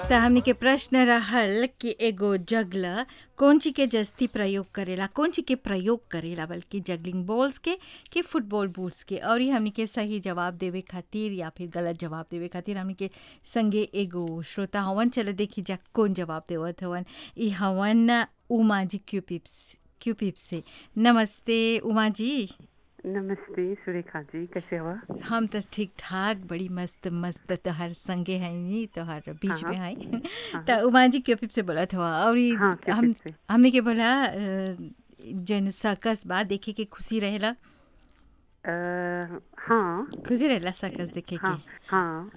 त हमनी के प्रश्न रहल कि एगो जगला कौन चीज के जस्ती प्रयोग करेला कौन चीज के प्रयोग करेला बल्कि जगलिंग बॉल्स के कि फुटबॉल बूट्स के और ये हमनी के सही जवाब देवे खातिर या फिर गलत जवाब देवे खातिर हमनी के संगे एगो श्रोता हवन चल देखी जा कौन जवाब देवत हवन ई हवन उमा जी क्यूपिप्स क्यूपिप से नमस्ते उमा जी नमस्ते सुरेखा जी कैसे हो हम तो ठीक ठाक बड़ी मस्त मस्त तोहर संगे है नी तोहर बीच में है तो उमा जी क्योपिप से बोला था और ई हाँ, क्योपिप हम से। हमने के बोला अ, जन सर्कस बा देखे के खुशी रहेला अ, हाँ खुशी रहेला सर्कस देखे हाँ के हाँ